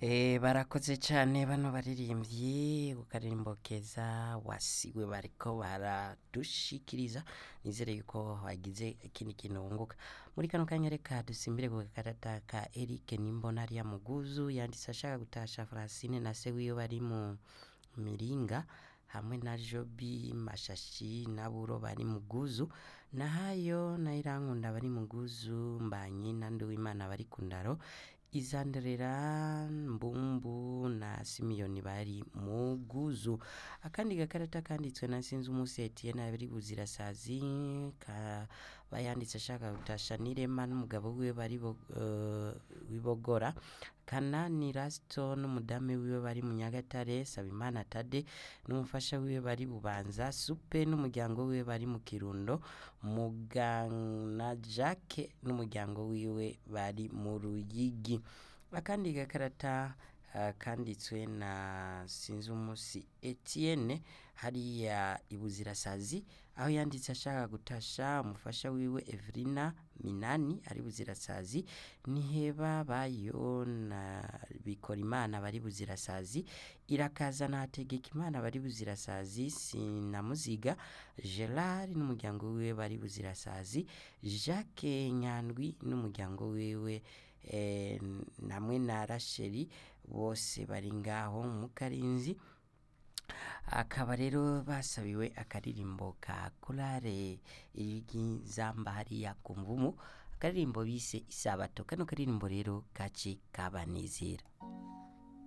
Eh, barakoze cyane bano baririmbyi ku karirimbo keza wasiwe bariko baradushikiriza nizere yuko wagize ikindi kintu wunguka muri kano kanya reka dusimbire ku gakarata ka Eric Nimbona ariya muguzu yanditse ashaka gutasha Francine na se wiwe bari mu miringa hamwe na Jobi Mashashi na Buro bari muguzu na hayo na Irankunda bari muguzu mbanye na Nduwimana bari ku ndaro izanderera mbumbu na simiyoni bari muguzu akandi gakarata kanditswe na sinzi umunsi Etienne bari buzirasazi ka bayanditse ashaka gutasha nirema n'umugabo wiwe bari bo- eh, wibogora kanani rasito n'umudamu wiwe bari mu nyagatare sabimana tade n'umufasha wiwe bari bubanza supe n'umuryango wiwe bari mu kirundo mugana jacke n'umuryango wiwe bari mu ruyigi akandi gakarata ah, kanditswe na sinzi umusi Etienne hariya ibuzirasazi aho yanditse ashaka gutasha umufasha wiwe Evelina Minani ari buzirasazi niheba bayo na bikora imana bari buzirasazi irakaza na hategeka imana bari buzirasazi sinamuziga Gerard n'umuryango wiwe bari buzirasazi Jacques Nyandwi n'umuryango wiwe eh, namwe na Racheli bose bari ngaho mu Karinzi akaba rero basabiwe akaririmbo ka korale y'izamba hariya ku mvumu akaririmbo bise isabato kano karirimbo rero kaci kabanezera